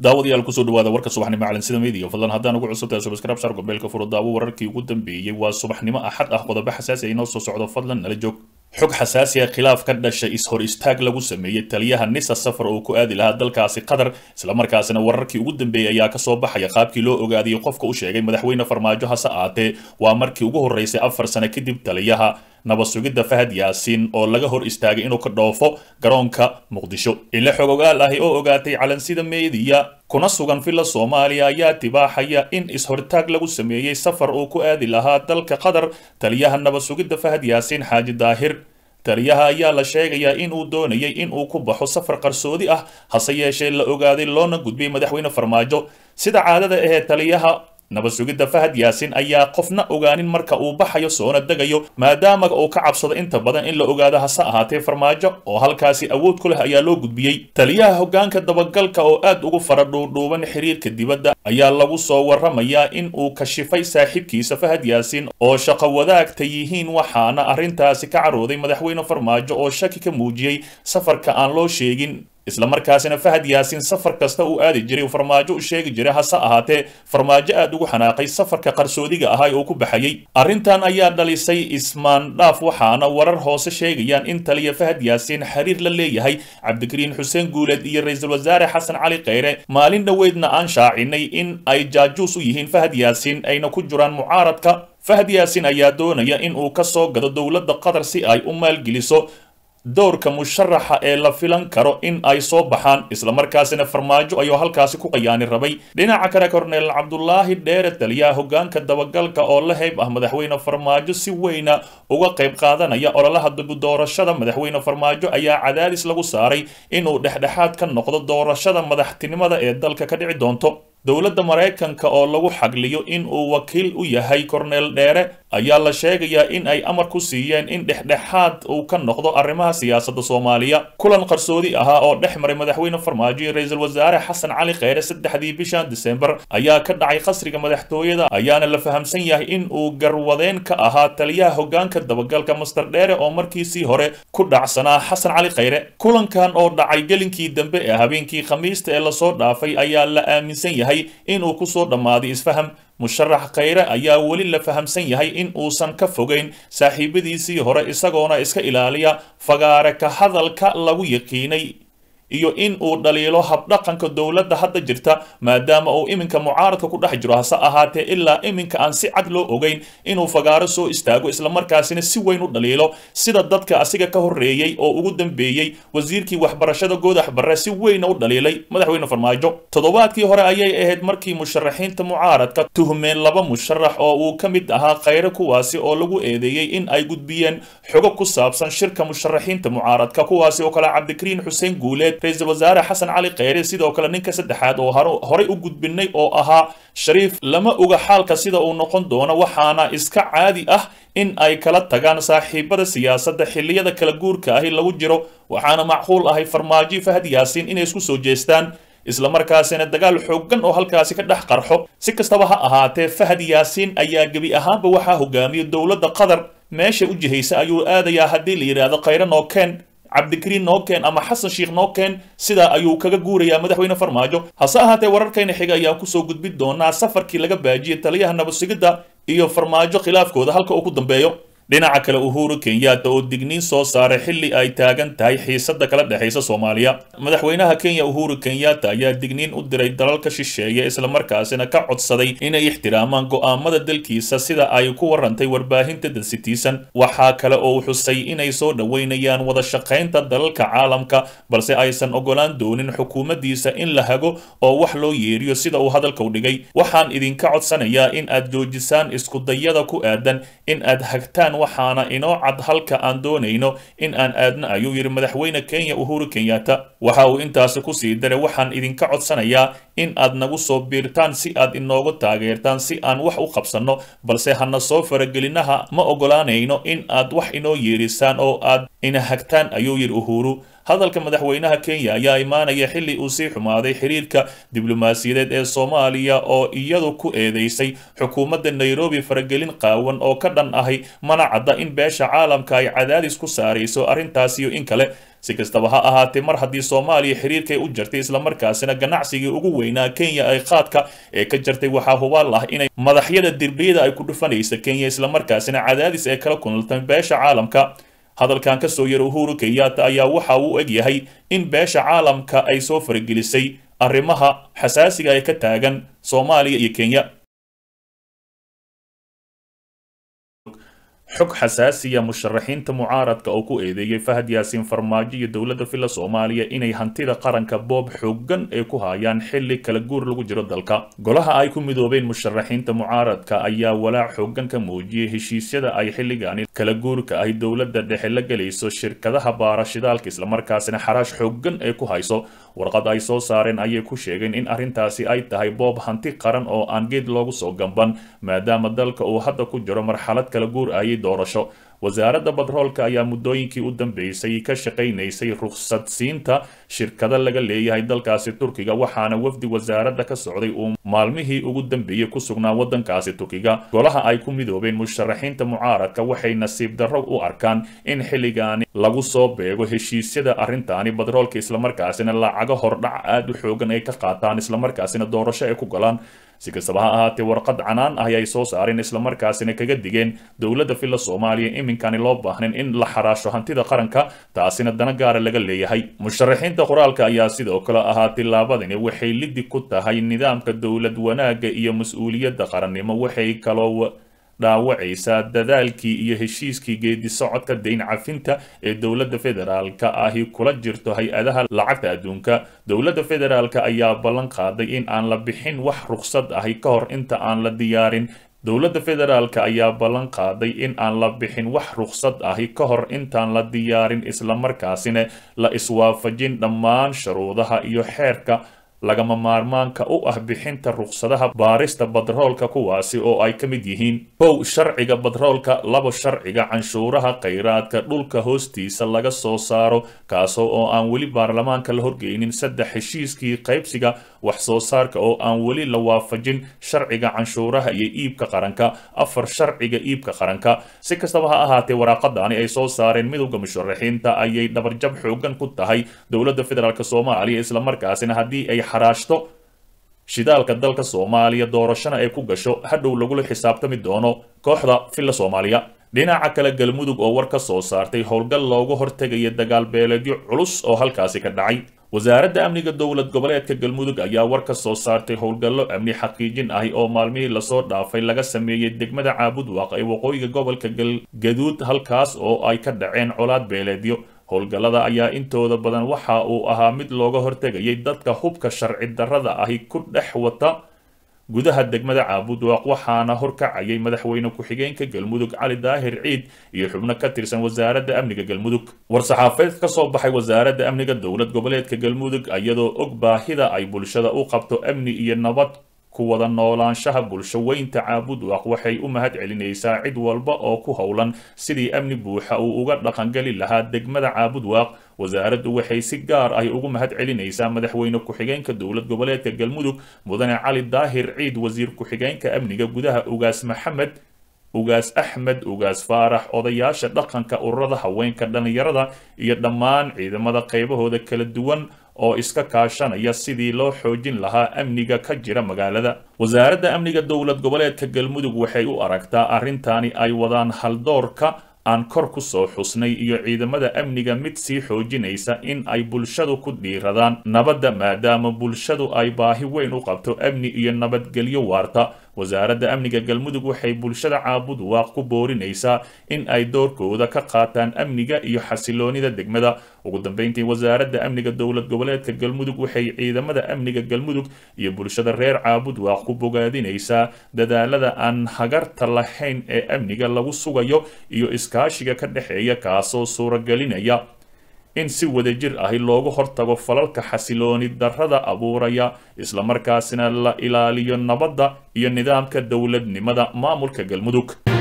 daawadayaal kusoo dhawaada warka subaxnimo calansida media fadlan haddaan ugu cusubtahay subscribe sar gobeelka furo daawo wararkii ugu dambeeyey waa subaxnimo axad ah qodobo xasaasi ay noo soo socdo fadlan nala joog xog xasaasi ah khilaaf ka dhashay is-hor istaag lagu sameeyey taliyaha nisa safar oo ku aadi lahaa dalkaasi qatar islamarkaasina wararkii ugu dambeeyey ayaa kasoo baxaya qaabkii loo ogaadiyey qofka u sheegay madaxweyne farmaajo hase aatee waa markii ugu horreysay afar sano kadib taliyaha nabad sugidda fahad yaasiin oo laga hor istaagay inuu ka dhoofo garoonka muqdisho ile xog ogaal ahi oo ogaatay calansida meediya kuna sugan villa soomaaliya ayaa tibaaxaya in is-hortaag lagu sameeyey safar uu ku aadi lahaa dalka qatar taliyaha nabad sugidda fahad yaasiin xaaji daahir taliyaha ayaa la sheegayaa in uu doonayay in uu ku baxo safar qarsoodi ah hase yeeshee la ogaaday loona gudbiyey madaxweyne farmaajo sida caadada ahee taliyaha nabad sugidda fahad yaasiin ayaa qofna ogaanin marka uu baxayo soona degayo maadaama uu ka cabsado inta badan in la ogaado hase ahaatee farmaajo oo halkaasi awood ku leh ayaa loo gudbiyey taliyaha hoggaanka dabagalka oo aad ugu fara dhuudhuuban xiriirka dibadda ayaa lagu soo warramayaa in uu kashifay saaxiibkiisa fahad yaasiin oo shaqo wadaagta yihiin waxaana arrintaasi ka carooday madaxweyne farmaajo oo shaki ka muujiyey safarka aan loo sheegin islamarkaasina fahad yaasiin safar kasta uu aadi jiray farmaajo u sheegi jiray hase ahaatee farmaajo aad ugu xanaaqay safarka qarsoodiga ahaa ee uu ku baxayey arrintan ayaa dhalisay ismaandhaaf waxaana warar hoose sheegayaan in taliya fahad yaasiin xiriir la leeyahay cabdikariin xuseen guuleed iyo ra-iisul wasaare xasan cali kheyre maalin dhoweydna aan shaacinay in ay jaajuus u yihiin fahad yaasiin ayna ku jiraan mucaaradka fahad yaasiin ayaa doonaya in uu ka soo gado dowladda qatar si ay u maalgeliso dowrka musharaxa ee la filan karo in ay soo baxaan islamarkaasina farmaajo ayuu halkaasi ku qayaani rabay dhinaca kale korneel cabdulaahi dheere taliyaha hoggaanka dabagalka oo la heyb ah madaxweyne farmaajo si weyna uga qayb qaadanaya ololaha doorashada madaxweyne farmaajo ayaa cadaadis lagu saaray inuu dhexdhexaad ka noqdo doorashada madaxtinimada ee dalka ka dhici doonto dowladda maraykanka oo lagu xagliyo in uu wakiil u yahay korneel dheere ayaa la sheegayaa in ay amar ku siiyeen in dhexdhexaad uu ka noqdo arrimaha siyaasadda soomaaliya kulan qarsoodi ahaa oo dhex maray madaxweyne farmaajo iyo ra-iisul wasaare xasan cali kheyre saddexdii bishan disembar ayaa ka dhacay qasriga madaxtooyada ayaana la fahamsan yahay in uu garwadeen ka ahaa taliyaha hoggaanka dabagalka master dheere oo markiisii hore ku dhacsanaa xasan cali kheyre kulankan oo dhacay gelinkii dambe ee habeenkii khamiista ee lasoo dhaafay ayaa la aaminsan yahay inuu kusoo dhammaaday isfaham musharax kheyre ayaa weli la fahamsan yahay in uusan ka fogeyn saaxiibadiisii hore isagoona iska ilaaliya fagaare ka hadalka lagu yaqiinay iyo in uu dhaliilo habdhaqanka dowladda hadda jirta maadaama uu iminka mucaaradka ku dhex jiro hase ahaatee ilaa iminka aan si cad loo ogeyn inuu fagaaro soo istaago islamarkaasina si weyn u dhaliilo sida dadka asiga ka horreeyey oo ugu dambeeyey wasiirkii waxbarashada goodax barre si weyna u dhaliilay madaxweyne farmaajo toddobaadkii hore ayay ahayd markii musharaxiinta mucaaradka tuhmeen laba musharax oo uu ka mid ahaa kheyre kuwaasi oo lagu eedeeyey in ay gudbiyeen xogo ku saabsan shirka musharaxiinta mucaaradka kuwaasi oo kale cabdikariin xuseen guuleed ra-iisul wasaare xasan cali kheyre sidoo kale ninka saddexaad oo horay u gudbinay oo ahaa shariif lama oga xaalka sida uu noqon doono waxaana iska caadi ah in ay kala tagaan saaxiibada siyaasadda xilliyada kala guurka ahi lagu jiro waxaana macquul ahay farmaajo fahad yaasiin inay isku soo jeestaan islamarkaasina dagaal xooggan oo halkaasi ka dhex qarxo si kastaba ha ahaatee fahad yaasiin ayaa gebi ahaanba waxaa hogaamiya dowladda qatar meesha u jihaysa ayuu aadayaa haddii la yidhaahdo kheyre nookeen cabdikariin nookeen ama xasan sheikh nookeen sidaa ayuu kaga guurayaa madaxweyne farmaajo hase ahaatee wararkayna xiga ayaan kusoo gudbin doonaa safarkii laga baajiyey taliyaha nabad sugidda iyo farmaajo khilaafkooda halka uu ku dambeeyo dhinaca kale uhuru kenyatta oo digniin soo saaray xilli ay taagan tahay xiisadda kala dhexaysa soomaaliya madaxweynaha kenya uhuru kenyatta ayaa digniin u diray dalalka shisheeye islamarkaasina ka codsaday inay ixtiraamaan go'aamada dalkiisa sida ay ku warantay warbaahinta the citizen waxaa kale oo xusay inay soo dhoweynayaan wada shaqaynta dalalka caalamka balse aysan ogolaan doonin xukuumaddiisa in la hago oo wax loo yeeriyo sida uu hadalka u dhigay waxaan idinka codsanayaa in aad joojisaan iskudayada ku aadan in aad hagtaan waxaana inoo cad halka aan doonayno in aan aadno ayuu yidhi madaxweyne kenya uhuru kenyatta waxa uu intaasi kusii daray waxaan idinka codsanayaa in aad nagu soo biirtaan si aad inoogu taageertaan si aan wax u qabsanno balse hana soo faragelinaha ma ogolaanayno in aad wax inoo yeerisaan oo aad ina hagtaan ayuu yidhi uhuru hadalka madaxweynaha kenya ayaa imaanaya xilli uu sii xumaaday xiriirka diblomaasiyadeed ee soomaaliya oo iyadu ku eedeysay xukuumadda nairobi faragelin qaawan oo ka dhan ahay mana cadda in beesha caalamka ay cadaadis ku saarayso arrintaasiyo in kale si kastaba ha ahaatee mar haddii soomaaliya xiriirkay u jartay islamarkaasina ganacsigii ugu weynaa kenya ay qaadka ee ka jartay waxaa hubaal ah inay madaxyada derbiyada ay ku dhufanaysa kenya islamarkaasina cadaadis ee kala kunultay beesha caalamka hadalkan ka soo yara uhuru kenyatta ayaa waxa uu eg yahay in beesha caalamka ay soo faragelisay arrimaha xasaasiga ee ka taagan soomaaliya iyo kenya xog xasaasiya musharaxiinta mucaaradka oo ku eedeeyey fahad yaasiin farmaajo iyo dowladda filla soomaaliya inay hantida qaranka boob xoogan ay ku hayaan xilli kala guur lagu jiro dalka golaha ay ku midoobeen musharaxiinta mucaaradka ayaa walaac xoogan ka muujiyey heshiisyada ay xilligaani kala guurka ay dowladda dhexe la gelayso shirkadaha baarashidaalka islamarkaasina xaraash xoogan ay ku hayso warqad ay soo saareen ayay ku sheegeen in arrintaasi ay tahay boob hanti qaran oo aan geed loogu soo gamban maadaama dalka uu hadda ku jiro marxalad kala guur ayay doorasho wasaaradda batroolka ayaa muddooyinkii u dambeysay ka shaqaynaysay rukhsad siinta shirkado laga leeyahay dalkaasi turkiga waxaana wafdi wasaaradda ka socday uu maalmihii ugu dambeeyey ku sugnaa waddankaasi turkiga golaha ay ku midoobeen musharaxiinta mucaaradka waxay nasiib darro u arkaan in xilligaani lagu soo beego heshiisyada arrintaani batroolka islamarkaasina lacago hordhac aad u xoogan ay ka qaataan islamarkaasina doorasho ay ku galaan si kastaba ha ahaatee warqad canaan ah ay soo saareen islamarkaasina kaga digeen dowladda filla soomaaliya iminkani loo baahnayn in la xaraasho hantida qaranka taasina dana gaara laga leeyahay musharaxiinta qoraalka ayaa sidoo kale ahaa tillaabadani waxay lidi ku tahay nidaamka dowlad wanaagga iyo mas-uuliyadda qarannimo waxay kaloo dhaawacaysaa dadaalkii iyo heshiiskii geedi socodka dayn cafinta ee dowladda federaalka ahi kula jirto hay-adaha lacagta adduunka dowladda federaalka ayaa ballan qaaday in aan la bixin wax ruqsad ahi ka hor inta aan la diyaarin dowladda federaalka ayaa ballan qaaday in aan la bixin wax ruqsad ahi ka hor intaan la diyaarin islamarkaasina la iswaafajin dhammaan shuruudaha iyo xeerka lagama maarmaanka u ah bixinta ruqsadaha baarista batroolka kuwaasi oo ay ka mid yihiin kow sharciga batroolka labo sharciga canshuuraha khayraadka dhulka hoostiisa laga soo saaro kaasoo oo aan weli baarlamaanka la horgeynin saddex heshiiskii qaybsiga wax soo saarka oo aan weli la waafajin sharciga canshuuraha iyo iibka qaranka afar sharciga iibka qaranka si kastaba ha ahaatee waraaqadani ay soo saareen midowda musharaxiinta ayay dhabarjab xoogan ku tahay dowladda federaalk soomaaliya islamarkaasina haddii ay xaraashto shidaalka dalka soomaaliya doorashana ay ku gasho hadhow lagula xisaabtami doono kooxda filla soomaaliya dhinaca kale galmudug oo war ka soo saartay howlgal looga hortegaya dagaal beeleedyo culus oo halkaasi ka dhacay wasaaradda amniga dowlad goboleedka galmudug ayaa war ka soo saartay howlgallo amni xaqiijin ahi oo maalmihii lasoo dhaafay laga sameeyey degmada caabudwaaq ee waqooyiga gobolka galgaduud halkaas oo ay ka dhaceen colaad beeleedyo howlgallada ayaa intooda badan waxa uu ahaa mid looga hortegayay dadka hubka sharci darrada ahi ku dhex wata gudaha degmada caabudwaaq waxaana horkacayay madaxweyne ku-xigeenka galmudug cali daahir ciid iyo xubno ka tirsan wasaaradda amniga galmudug war-saxaafeed ka soo baxay wasaaradda amniga dowlad goboleedka galmudug iyadoo og baahida ay bulshada u qabto amni iyo nabad ku wada noolaanshaha bulsho weynta caabudwaaq waxay u mahad celinaysaa cid walba oo ku howlan sidii amni buuxa uu uga dhaqangeli lahaa degmada caabudwaaq wasaaraddu waxay si gaar ah ugu mahad celinaysaa madaxweyne ku-xigeenka dowlad goboleedka galmudug mudane cali daahir ciid wasiir ku-xigeenka amniga gudaha ugaas maxamed ugaas axmed ugaas faarax odayaasha dhaqanka ururada haweenka dhallinyarada iyo dhammaan ciidamada qaybahooda kala duwan oo iska kaashanaya sidii loo xoojin lahaa amniga ka jira magaalada wasaaradda amniga dowlad goboleedka galmudug waxay u aragtaa arrintani ay wadaan haldoorka aan kor ku soo xusnay iyo ciidamada amniga mid sii xoojinaysa in ay bulshadu ku dhiiradaan nabadda maadaama bulshadu ay baahi weyn u qabto amni iyo nabadgelyo waarta wasaaradda amniga galmudug waxay bulshada caabud waaq ku boorinaysaa in ay doorkooda ka qaataan amniga iyo xasiloonida degmada ugu dambeyntii wasaaradda amniga dowlad goboleedka galmudug waxay ciidamada amniga galmudug iyo bulshada reer caabud waaq ku bogaadinaysaa dadaalada aan hagarta lahayn ee amniga lagu sugayo iyo iskaashiga ka dhexeeya kaasoo suuragelinaya in si wadajir ahi loogu hortago falalka xasilooni darrada abuuraya islamarkaasina la ilaaliyo nabadda iyo nidaamka dowladnimada maamulka galmudug